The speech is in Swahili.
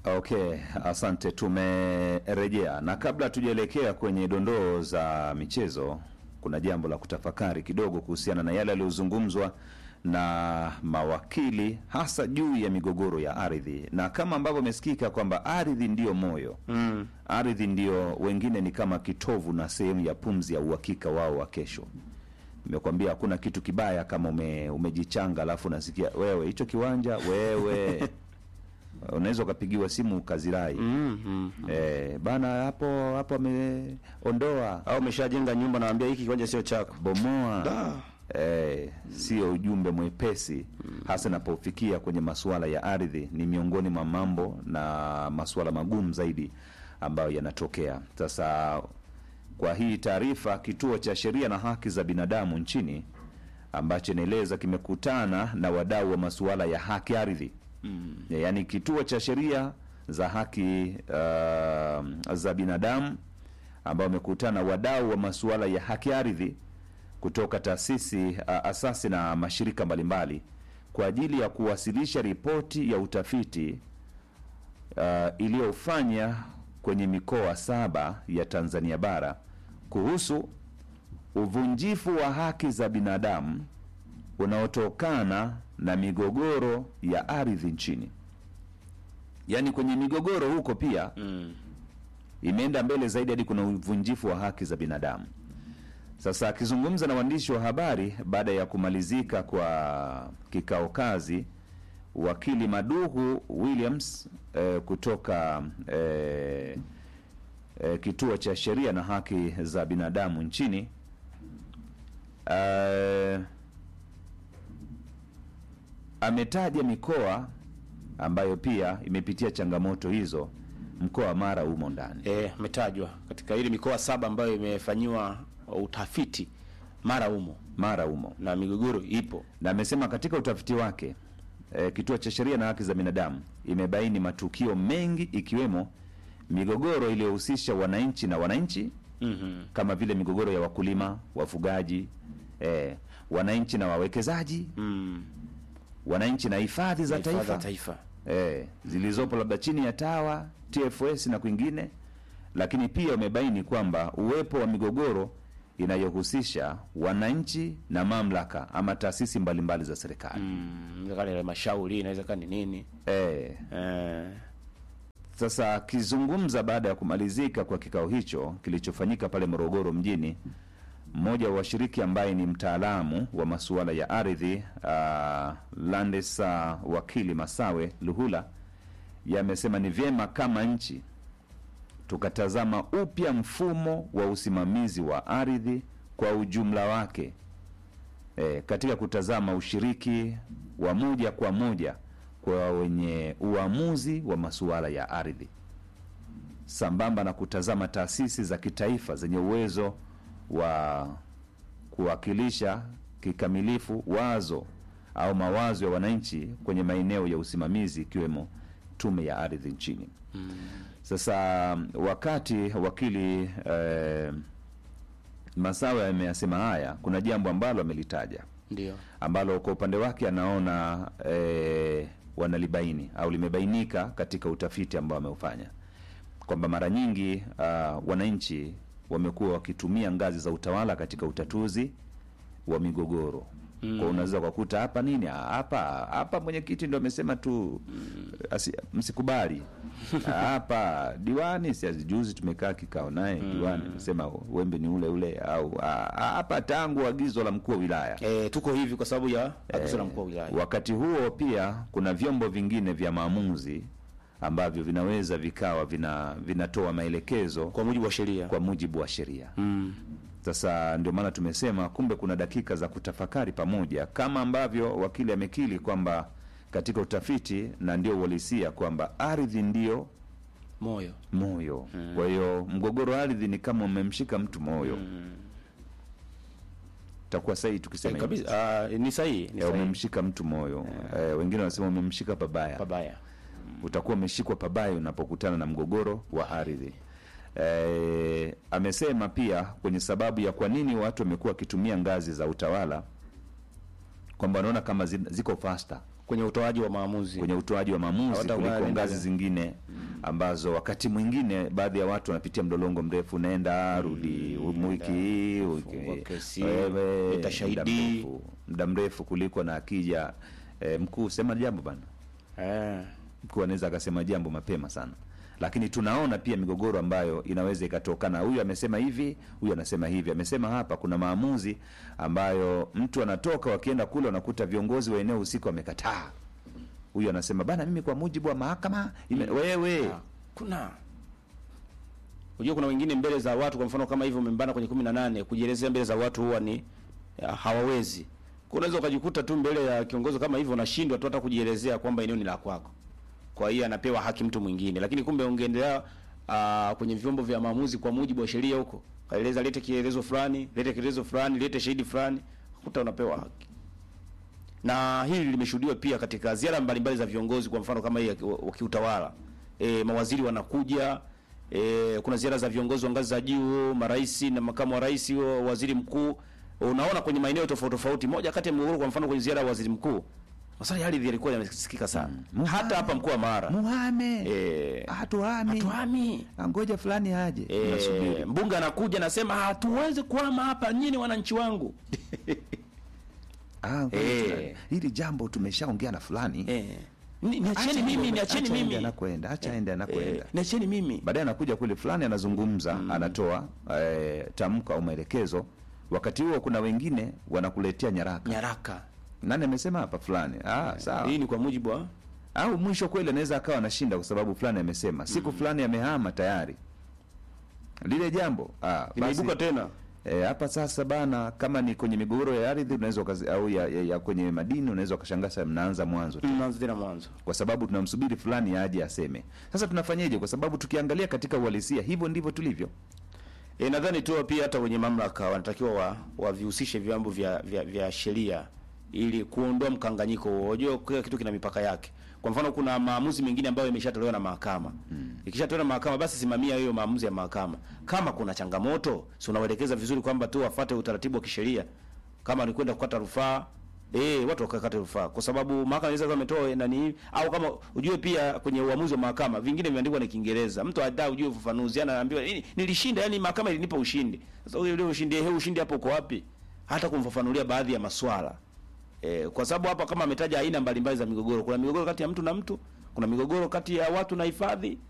Okay, asante. Tumerejea na kabla tujaelekea kwenye dondoo za michezo, kuna jambo la kutafakari kidogo kuhusiana na yale yaliyozungumzwa na mawakili hasa juu ya migogoro ya ardhi, na kama ambavyo imesikika kwamba ardhi ndiyo moyo Mm. ardhi ndio wengine ni kama kitovu na sehemu ya pumzi ya uhakika wao wa kesho. Nimekwambia hakuna kitu kibaya kama ume, umejichanga alafu unasikia wewe hicho kiwanja wewe unaweza ukapigiwa simu ukazirai Mm, mm. eh, bana hapo hapo ameondoa Au umeshajenga nyumba naambia hiki kiwanja sio chako. bomoa Da. eh, sio ujumbe mwepesi hasa inapofikia kwenye masuala ya ardhi. Ni miongoni mwa mambo na masuala magumu zaidi ambayo yanatokea sasa. Kwa hii taarifa, kituo cha sheria na haki za binadamu nchini ambacho inaeleza kimekutana na wadau wa masuala ya haki ardhi mm. yaani kituo cha sheria za haki uh, za binadamu ambao wamekutana wadau wa masuala ya haki ardhi kutoka taasisi uh, asasi na mashirika mbalimbali kwa ajili ya kuwasilisha ripoti ya utafiti uh, iliyofanya kwenye mikoa saba ya Tanzania bara kuhusu uvunjifu wa haki za binadamu unaotokana na migogoro ya ardhi nchini. Yaani kwenye migogoro huko pia Mm. imeenda mbele zaidi hadi kuna uvunjifu wa haki za binadamu. Sasa akizungumza na waandishi wa habari baada ya kumalizika kwa kikao kazi, wakili Maduhu Williams eh, kutoka eh, eh, kituo cha sheria na haki za binadamu nchini eh, ametaja mikoa ambayo pia imepitia changamoto hizo. Mkoa wa Mara umo ndani. Eh, umetajwa katika ile mikoa saba ambayo imefanyiwa utafiti mara umo Mara umo na migogoro ipo. na amesema katika utafiti wake e, kituo cha sheria na haki za binadamu imebaini matukio mengi ikiwemo migogoro iliyohusisha wananchi na wananchi Mhm. kama vile migogoro ya wakulima, wafugaji, e, wananchi na wawekezaji, Mm. wananchi na hifadhi za Hifadhi taifa, taifa. e, zilizopo labda chini ya TAWA, TFS na kwingine, lakini pia umebaini kwamba uwepo wa migogoro inayohusisha wananchi na mamlaka ama taasisi mbalimbali za serikali Mm. Inaweza kuwa ni halmashauri, inaweza kuwa ni nini? e, Eh. Sasa akizungumza baada ya kumalizika kwa kikao hicho kilichofanyika pale Morogoro mjini, mmoja wa washiriki ambaye ni mtaalamu wa masuala ya ardhi uh, Landesa wakili Masawe Luhula yamesema ni vyema kama nchi tukatazama upya mfumo wa usimamizi wa ardhi kwa ujumla wake e, katika kutazama ushiriki wa moja kwa moja kwa wenye uamuzi wa masuala ya ardhi sambamba na kutazama taasisi za kitaifa zenye uwezo wa kuwakilisha kikamilifu wazo au mawazo ya wananchi kwenye maeneo ya usimamizi ikiwemo tume ya ardhi nchini. Sasa wakati wakili eh, Masawe ameyasema haya, kuna jambo ambalo amelitaja Ndio. ambalo kwa upande wake anaona eh, wanalibaini au limebainika katika utafiti ambao ameufanya kwamba mara nyingi uh, wananchi wamekuwa wakitumia ngazi za utawala katika utatuzi wa migogoro mm. Kwa unaweza ukakuta hapa nini hapa hapa mwenyekiti ndo amesema tu asi, msikubali hapa diwani si juzi tumekaa kikao naye diwani amesema wembe ni ule ule au ah, hapa tangu agizo la mkuu wa wilaya Eh, tuko hivi kwa sababu ya agizo la mkuu wa wilaya. Wakati huo pia kuna vyombo vingine vya maamuzi ambavyo vinaweza vikawa vina vinatoa maelekezo Kwa mujibu wa sheria. kwa mujibu wa sheria. Mm. Sasa ndio maana tumesema kumbe kuna dakika za kutafakari pamoja, kama ambavyo wakili amekili kwamba katika utafiti na ndio uhalisia kwamba ardhi ndio Moyo. moyo. Kwa hiyo mgogoro wa ardhi ni kama umemshika mtu moyo. Takuwa sahihi tukisema Eh, hivyo. kabisa. Ah, ni sahihi, ni Eh, sahihi. umemshika mtu moyo eh, wengine wanasema umemshika pabaya. Pabaya. Utakuwa umeshikwa pabaya unapokutana na mgogoro wa ardhi. Eh, amesema pia kwenye sababu ya kwa nini watu wamekuwa wakitumia ngazi za utawala kwamba wanaona kama zi- ziko faster Kwenye utoaji wa maamuzi. kwenye utoaji wa maamuzi Hawata kuliko wale ngazi ndani. zingine ambazo wakati mwingine baadhi ya watu wanapitia mlolongo mrefu, nenda rudi, wiki hii wiki- fungua kesi, wewe, leta muda shahidi. mrefu- muda mrefu kuliko na akija eh, mkuu sema jambo bana eh. mkuu anaweza akasema jambo mapema sana lakini tunaona pia migogoro ambayo inaweza ikatokana huyu amesema hivi huyu anasema hivi amesema hapa kuna maamuzi ambayo mtu anatoka wakienda kule wanakuta viongozi wa eneo husika wamekataa huyu anasema bana mimi kwa mujibu wa mahakama ime, wewe Ah, kuna unajua kuna wengine mbele za watu kwa mfano kama hivyo umembana kwenye kumi na nane kujielezea mbele za watu huwa ni ya, hawawezi Kwa unaweza ukajikuta tu mbele ya kiongozi kama hivyo unashindwa tu hata kujielezea kwamba eneo ni la kwako kwa hiyo anapewa haki mtu mwingine lakini kumbe ungeendelea ah, kwenye vyombo vya maamuzi kwa mujibu wa sheria huko kaeleza lete kielezo fulani lete kielezo fulani lete shahidi fulani kuta unapewa haki na hili limeshuhudiwa pia katika ziara mbalimbali za viongozi, kwa mfano kama hii ya ki- wa kiutawala. E, mawaziri wanakuja e, kuna ziara za viongozi wa ngazi za juu, marais na makamu wa rais, wa- waziri mkuu. Unaona kwenye maeneo tofauti tofauti. Moja kati ya mgogoro, kwa mfano kwenye ziara ya waziri mkuu, masuala ya ardhi yalikuwa yamesikika sana Mm. hata hapa mkoa wa Mara muhame e, hatuhami hatuhami ngoja fulani aje e, Unasubiri. mbunge anakuja anasema hatuwezi kuhama hapa, nyinyi wananchi wangu Ah, ngoja Eh. fulani. hili jambo tumeshaongea na fulani e, ni, niacheni Acha mimi, aende, niacheni acha aende mimi anakwenda acha aende anakwenda e, niacheni mimi baadaye anakuja kule fulani anazungumza anatoa eh, tamko au maelekezo wakati huo kuna wengine wanakuletea nyaraka nyaraka nani amesema hapa fulani ah, sawa hii ni kwa mujibu wa au mwisho kweli anaweza akawa anashinda kwa sababu fulani amesema siku fulani amehama tayari lile jambo ah, imeibuka basi, tena eh, hapa sasa bana kama ni kwenye migogoro ya ardhi unaweza ukazi- au ya, ya, ya kwenye madini unaweza ukashangaa sasa mnaanza mwanzo tu mnaanza tena mwanzo kwa sababu tunamsubiri fulani aje aseme sasa tunafanyeje kwa sababu tukiangalia katika uhalisia hivyo ndivyo tulivyo e, nadhani tu pia hata wenye mamlaka wanatakiwa wa wavihusishe vyombo vya, vya, vya sheria ili kuondoa mkanganyiko huo. Unajua kila kitu kina mipaka yake. Kwa mfano kuna maamuzi mengine ambayo yameshatolewa na mahakama. Mm. Ikishatolewa na mahakama basi simamia hiyo maamuzi ya mahakama. Kama kuna changamoto, si unawaelekeza vizuri kwamba tu wafuate utaratibu wa kisheria. Kama ni kwenda kukata rufaa, eh watu wakakata rufaa kwa sababu mahakama inaweza kama imetoa nani au kama ujue pia kwenye uamuzi wa mahakama vingine vimeandikwa na Kiingereza. Mtu hata ujue ufafanuzi anaambiwa nini nilishinda yani mahakama ilinipa ushindi. Sasa ule ule ushindi he ushindi hapo uko wapi? Hata kumfafanulia baadhi ya maswala. E, kwa sababu hapa kama ametaja aina mbalimbali za migogoro, kuna migogoro kati ya mtu na mtu, kuna migogoro kati ya watu na hifadhi,